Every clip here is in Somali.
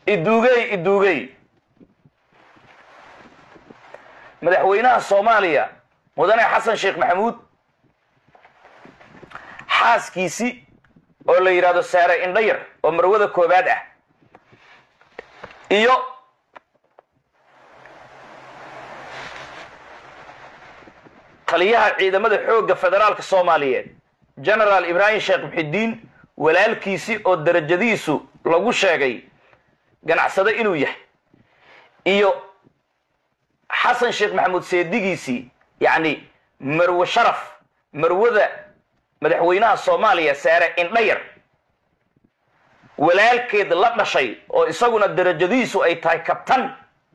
iduugey iduugey madaxweynaha soomaaliya mudane xasan sheekh maxamuud xaaskiisii oo la yidhahdo saare indhayar oo marwada koobaad ah iyo taliyaha ciidamada xoogga federaalka soomaaliyeed genaraal ibraahim sheekh muxidiin walaalkiisii oo darajadiisu lagu sheegay ganacsado inuu yahay iyo xasan sheekh maxamuud seedigiisii yacni marwe sharaf marwada madaxweynaha soomaaliya saare indhayar walaalkeed la dhashay oo isaguna darajadiisu ay tahay kabtan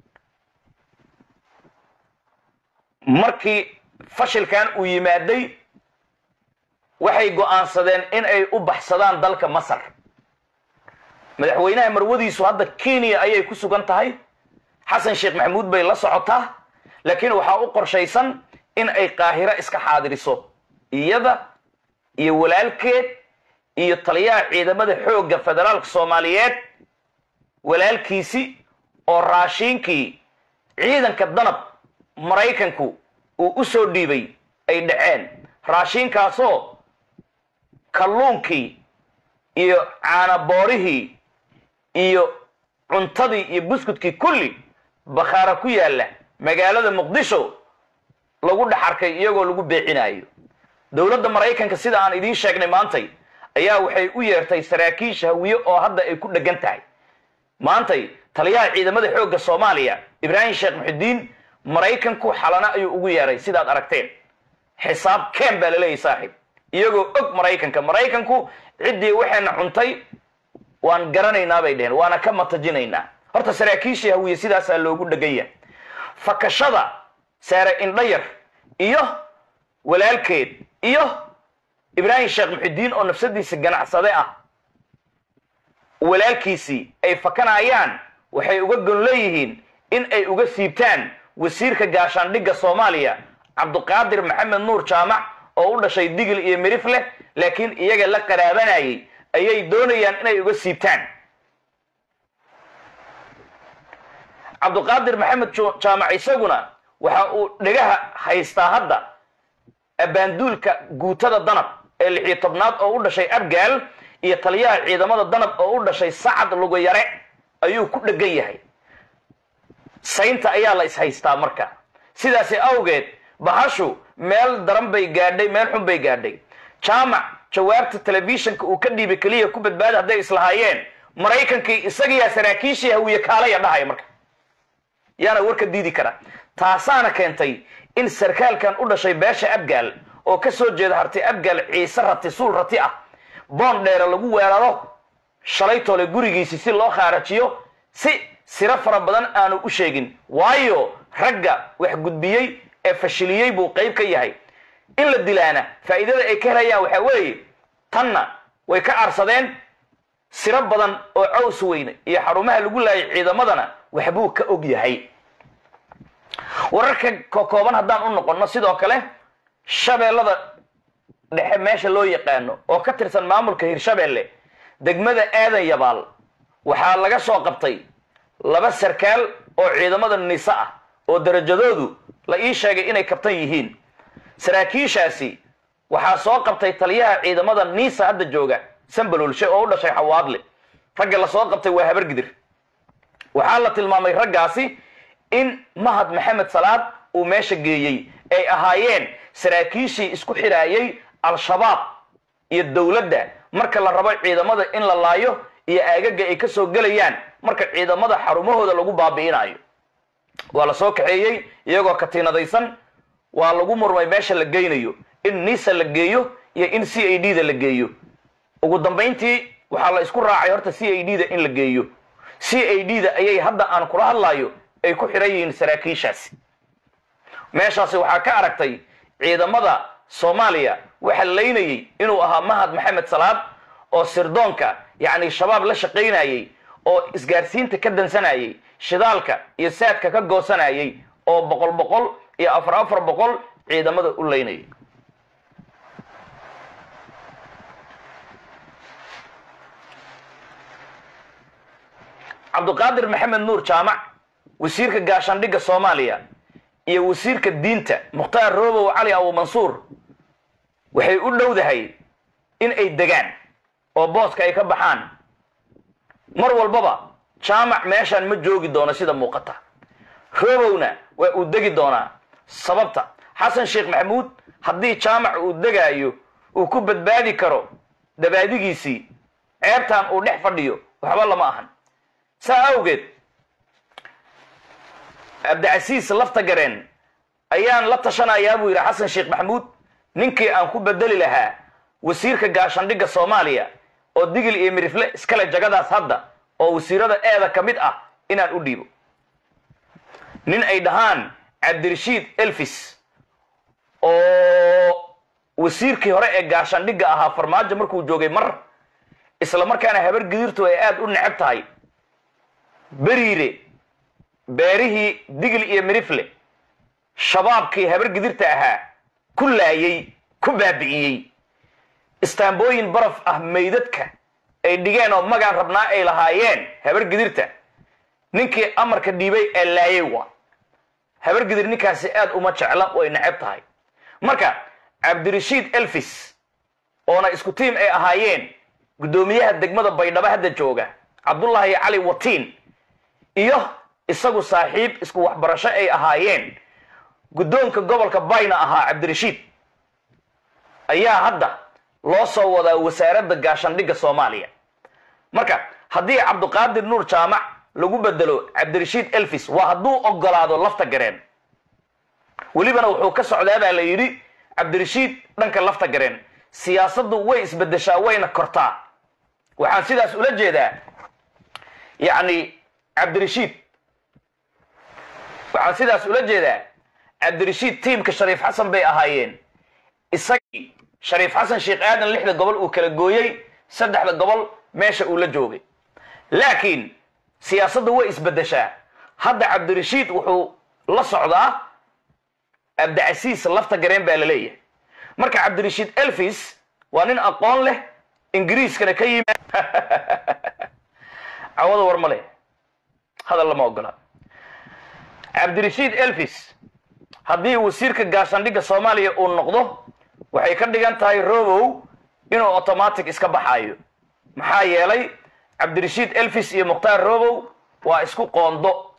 markii fashilkan uu yimaaday waxay go'aansadeen in ay u baxsadaan dalka masar madaxweynaha marwadiisu hadda kenya ayay ku sugan tahay xasan sheekh maxamuud bay la socotaa laakiin waxaa u qorshaysan in ay qaahiro iska xaadiriso iyada iyo walaalkeed iyo taliyaha ciidamada xoogga federaalka soomaaliyeed walaalkiisi oo raashiinkii ciidanka danab maraykanku uu u soo dhiibay ay dhaceen raashiinkaasoo kalluunkii iyo caanaboorihii iyo cuntadii iyo buskudkii kulli bakhaara ku yaalla magaalada muqdisho lagu dhex arkay iyagoo lagu beecinayo dowladda maraykanka sida aan idiin sheegnay maantay ayaa waxay u yeertay saraakiisha hawiye oo hadda ay ku dheggan tahay maantay taliyaha ciidamada xoogga soomaaliya ibraahim sheekh muxidiin maraykanku xalana ayuu ugu yeeray sidaad aragteen xisaab keen baa laleeyahy saaxiib iyagoo og maraykanka maraykanku ciddii waxayna cuntay waan garanaynaa bay dheheen waana ka matajinaynaa horta saraakiishii hawiye sidaasaa loogu dhegan yahay fakashada saare indhayar iyo walaalkeed iyo ibraahim sheekh muxidiin oo nafsadiisa ganacsade ah walaalkiisii ay fakanayaan waxay uga gon leeyihiin in ay uga siibtaan wasiirka gaashaandhigga soomaaliya cabduqaadir maxamed nuur jaamac oo u dhashay digil iyo mirif leh laakiin iyaga la qaraabanayay ayay doonayaan inay uga siibtaan cabduqaadir maxamed jaamac isaguna waxa uu dhegaha haystaa hadda abaanduulka guutada danab ee lixiyo tobnaad oo u dhashay abgaal iyo taliyaha ciidamada danab oo u dhashay sacad luguyare ayuu ku dhegan yahay saynta ayaa la ishaystaa marka sidaasi awgeed bahashu meel daran bay gaadhay meel xun bay gaadhay jaamac jawaabta telefishinka uu ka dhiibay keliya ku badbaada hadday islahaayeen maraykankii isagiyaa saraakiishii hawiye kaalaya dhahaya marka yaana warka diidi kara taasaana keentay in sarkaalkan u dhashay beesha abgaal oo ka soo jeeda harti abgaal ciise rati suul rati ah boon dheere lagu weeraro shalaytoole gurigiisi si loo khaarajiyo si siro fara badan aanu u sheegin waayo ragga wax gudbiyey ee fashiliyey buu qayb ka yahay in la dilaana faa'iidada ay ka helayaan waxaa weeye tanna way ka aarsadeen siro badan oo caws weyne iyo xarumaha lagu laayay ciidamadana waxbuu ka og yahay wararka kokooban haddaan u noqonno sidoo kale shabeellada dhexe meesha loo yaqaano oo ka tirsan maamulka hirshabeelle degmada aadan yabaal waxaa laga soo qabtay laba sarkaal oo ciidamada nise ah oo darajadoodu la ii sheegay inay kabtan yihiin saraakiishaasi waxaa soo qabtay taliyaha ciidamada niisa hadda jooga sambalolshe oo u dhashay xawaadle ragga la soo qabtay waa habargidir waxaa la tilmaamay raggaasi in mahad maxamed salaad uu meesha geeyey ay ahaayeen saraakiishii isku xidhaayay al-shabaab iyo dowladda marka la rabo ciidamada in la laayo iyo aagaga ay ka soo gelayaan marka ciidamada xarumahooda lagu baabi'inayo waa la soo kaxeeyey iyagoo katiinadaysan waa lagu murmay meesha la geynayo in nisa la geeyo iyo in c a d da la geeyo ugu dambayntii waxaa la isku raacay horta c a d da in la geeyo c a d da ayay hadda aan kula hadlayo ay ku xidhan yihiin saraakiishaasi meeshaasi waxaa ka aragtay ciidamada soomaaliya waxa laynayey inuu ahaa mahad maxamed salaad oo sirdoonka yacni shabaab la shaqaynayey oo isgaarsiinta ka dansanayey shidaalka iyo saadka ka goosanayey oo boqol boqol iyo afar afar boqol ciidamada u laynayay cabduqaadir maxamed nuur jaamac wasiirka gaashaandhigga soomaaliya iyo wasiirka diinta mukhtaar roobow cali abu mansuur waxay u dhowdahay in ay degaan oo booska ay ka baxaan mar walbaba jaamac meeshaan ma joogi doono sida muuqata roobowna waa uu degi doonaa sababta xasan sheekh maxamuud haddii jaamac uu degaayo uu ku badbaadi karo dabaadigiisii ceebtan uu dhex fadhiyo waxba lama ahan saa awgeed cabdicasiis lafta gareen ayaan la tashanayaa buu yidhi xasan sheekh maxamuud ninkii aan ku bedeli lahaa wasiirka gaashaandhigga soomaaliya oo digil iyo mirifle iskale jagadaas hadda oo wasiirada eeda ka mid ah inaan u dhiibo nin ay dhahaan cabdirashiid elfis oo wasiirkii hore ee gaashaandhigga ahaa farmaajo markuu joogay mar isla markaana habar gidirtu ay aada u necab tahay beriire beerihii digil iyo mirifle shabaabkii habar gidirta ahaa ku laayey ku baabi'iyey istaambooyin baraf ah maydadka ay dhigeen oo magaan rabnaa ay lahaayeen habar gidirta ninkii amarka dhiibay ee laayay waa habar gidir ninkaasi aad uma jecla way necab tahay marka cabdirashiid elfis oona isku tiim ay ahaayeen guddoomiyaha degmada baydhabo hadda jooga cabdullaahi cali watiin iyo isagu saaxiib isku waxbarasho ay ahaayeen guddoonka gobolka bayna ahaa cabdirashiid ayaa hadda loo soo wadaa wasaaradda gaashaandhigga soomaaliya marka haddii cabduqaadir nuur jaamac lagu bedelo cabdirashiid elfis waa hadduu ogolaado lafta gareen welibana wuxuu ka socdaa baa la yidhi cabdirashiid dhanka lafta gareen siyaasaddu way isbedeshaa wayna kortaa waxaan sidaas ula jeedaa yacni cabdirashiid waxaan sidaas ula jeedaa cabdirashiid tiimka shariif xasan bay ahaayeen isagii shariif xasan sheekh aadan lixda gobol uu kala gooyey saddexda gobol meesha uu la joogay laakiin siyaasaddu way isbedeshaa hadda cabdirashiid wuxuu la socdaa cabdicasiis lafta gareen baa la leeyahay marka cabdirashiid elfis waa nin aqoon leh ingiriiskana ka yimi cawada war ma leh hadal lama ogola cabdirashiid elfis haddii wasiirka gaashaandhigga soomaaliya uu noqdo waxay ka dhigan tahay robow inuu automatic iska baxaayo maxaa yeelay cabdirashiid elfis iyo mukhtaar robow waa isku qoondo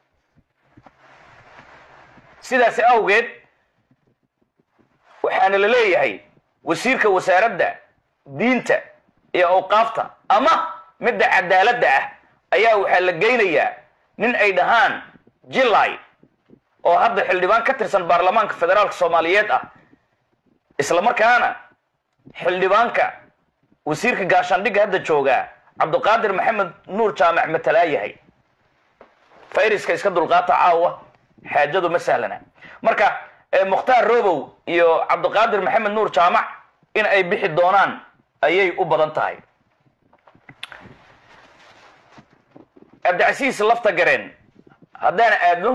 sidaasi awgeed waxaana la leeyahay wasiirka wasaaradda diinta iyo awqaafta ama midda cadaaladda ah ayaa waxaa la geynayaa nin ay dhahaan jilay oo hadda xildhibaan ka tirsan baarlamaanka federaalka soomaaliyeed ah isla markaana xildhibaanka wasiirka gaashaandhigga hadda joogaa cabduqaadir maxamed nuur jaamac matalaa yahay fayriska iska dulqaata caawa xaajadu ma sahlana marka mukhtaar robow iyo cabduqaadir maxamed nuur jaamac in ay bixi doonaan ayay u badan tahay cabdicasiis lafta gareen haddaan aadno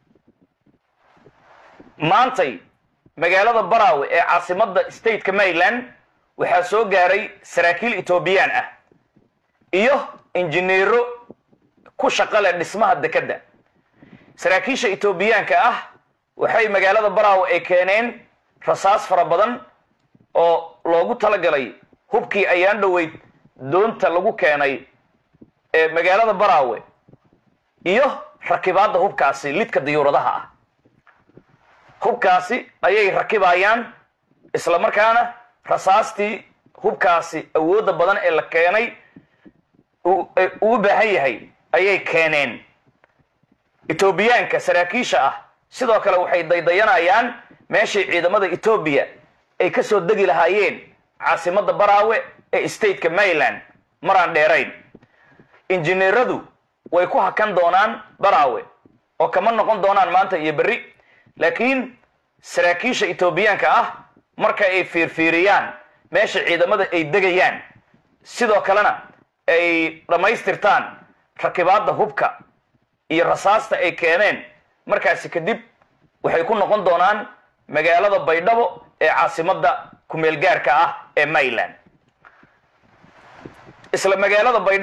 maantay magaalada baraawe ee caasimadda stateka maryland waxaa soo gaaray saraakiil etoobiyaan ah iyo injineero ku shaqo leh dhismaha dekedda saraakiisha etoobiyaanka ah waxay magaalada baraawe ay keeneen rasaas fara badan oo loogu talagalay hubkii ayaan dhoweyd doonta lagu keenay ee magaalada baraawe iyo rakibaadda hubkaasi lidka diyuuradaha ah hubkaasi ayay rakibayaan isla markaana rasaastii hubkaasi awoodda badan ee la keenay uu u baahan yahay ayay keeneen etoobiyaanka saraakiisha ah sidoo kale waxay daydayanayaan meeshay ciidamada etoobiya ay ka soo degi lahaayeen caasimadda baraawe ee stateka maryland maraan dheerayn injineeradu way ku hakan doonaan baraawe oo kama noqon doonaan maanta iyo berri laakiin saraakiisha etoobiyaanka ah marka ay fiirfiiriyaan meesha ciidamada ay degayaan sidoo kalena ay dhammaystirtaan rakibaadda hubka iyo rasaasta ay keeneen markaasi kadib waxay ku noqon doonaan magaalada baydhabo ee caasimadda kumeelgaarka ah ee maryland isla magaalada baydhabo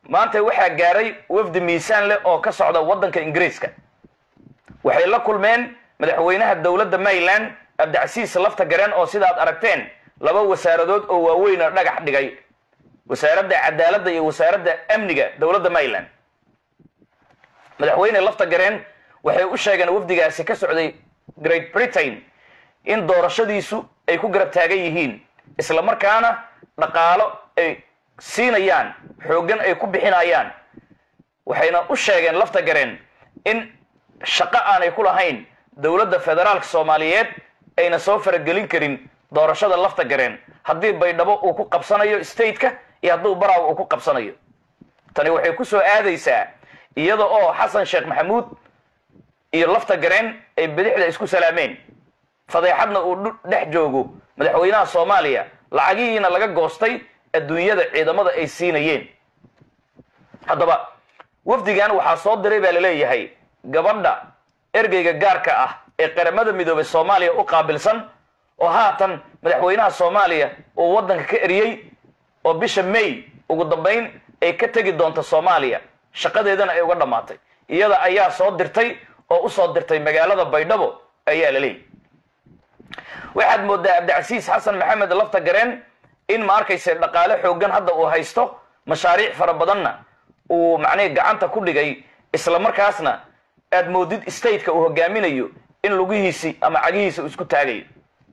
maanta waxaa gaaray wafdi miisaan leh oo ka socda waddanka ingiriiska waxay la kulmeen madaxweynaha dowladda maryland cabdicasiis lafta gareen oo sidaad aragteen laba wasaaradood oo waaweyna dhagax dhigay wasaaradda cadaaladda iyo wasaaradda amniga dowladda maryland madaxweyne lafta gareen waxay u sheegeen wafdigaasi ka socday great britain in doorashadiisu ay ku garab taagan yihiin isla markaana dhaqaalo ay siinayaan xooggan ay ku bixinayaan waxayna u sheegeen lafta gareen in shaqo aanay ku lahayn dowladda federaalka soomaaliyeed ayna soo faragelin karin doorashada lafta gareen haddii baydhabo uu ku qabsanayo stateka iyo hadduu baraaw uu ku qabsanayo tani waxay ku soo aadaysaa iyada oo xasan sheekh maxamuud iyo lafta gareen ay bidixda isku salaameen fadeexadna uu dhex joogo madaxweynaha soomaaliya lacagihiina laga goostay adduunyada ciidamada ay siinayeen haddaba wafdigan waxaa soo diray baa laleeyahay gabadha ergeyga gaarka ah ee qaramada midoobay soomaaliya u qaabilsan oo haatan madaxweynaha soomaaliya uu waddanka ka eriyey oo bisha may ugu dambayn ay ka tegi doonto soomaaliya shaqadeedana ay uga dhammaatay iyada ayaa soo dirtay oo u soo dirtay magaalada baydhabo ayaa la leeyahy waxaad moodaa cabdicasiis xasan maxamed lafta gareen in ma arkayse dhaqaale xooggan hadda uu haysto mashaariic fara badanna uu macnihi gacanta ku dhigay isla markaasna aad moodid stateka uu hogaaminayo in lugihiisi ama cagihiisa uu isku taagayo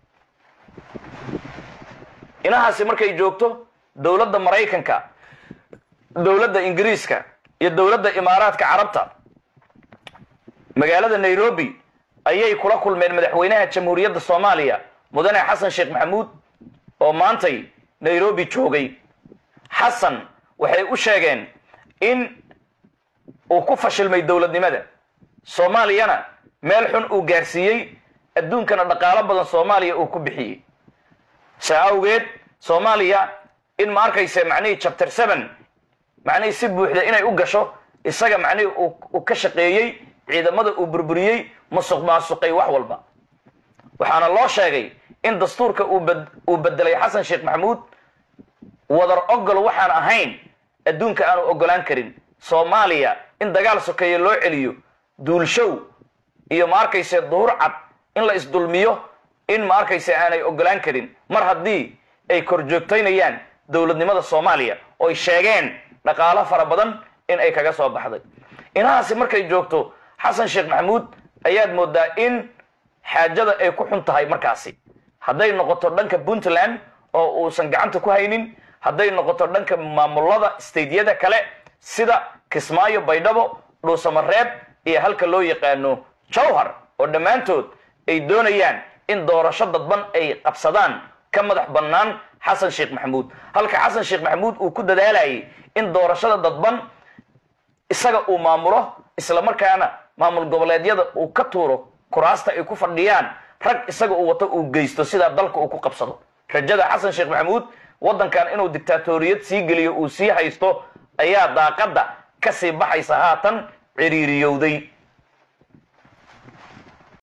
inahaasi markay joogto dowladda maraykanka dowladda ingiriiska iyo dowladda imaaraadka carabta magaalada nairobi ayay kula kulmeen madaxweynaha jamhuuriyadda soomaaliya mudane xasan sheekh maxamuud oo maantay nairobi joogay xasan waxay u sheegeen in uu ku fashilmay dowladnimada soomaaliyana meel xun uu gaarsiiyey adduunkana dhaqaalo badan soomaaliya uu ku bixiyey saa awgeed soomaaliya in ma arkayse macnihii chapter seven macnihii si buuxda inay u gasho isaga macnihii uu ka shaqeeyey ciidamada uu burburiyey musuq maasuqay wax walba waxaana loo sheegay in dastuurka uu bedelay xasan sheekh maxamuud wadar ogol waxaan ahayn adduunka aanu ogolaan karin soomaaliya in dagaal sokeeye loo celiyo duulshow iyo ma arkayse duhur cad in la isdulmiyo in ma arkayse aanay ogolaan karin mar haddii ay kor joogtaynayaan dowladnimada soomaaliya ooy sheegeen dhaqaalo fara badan in ay kaga soo baxday inahaasi markay joogto xasan sheekh maxamuud ayaad moodaa in xaajada ay ku xun tahay markaasi hadday noqoto dhanka puntland oo uusan gacanta ku haynin hadday noqoto dhanka maamulada stadeyada kale sida kismaayo baydhabo dhuusamareeb iyo halka loo yaqaano jawhar oo dhammaantood ay doonayaan in doorasho dadban ay qabsadaan ka madax bannaan xasan sheekh maxamuud halka xasan sheekh maxamuud uu ku dadaalayay in doorashada dadban isaga uu maamulo isla markaana maamul goboleedyada uu ka tuuro kuraasta ay ku fadhiyaan rag isaga uu wato uu geysto sidaa dalka uu ku qabsado rajada xasan sheekh maxamuud waddankan inuu dictaatoriyad sii geliyo uu sii haysto ayaa daaqadda ka sii baxaysa haatan ciriiriyowday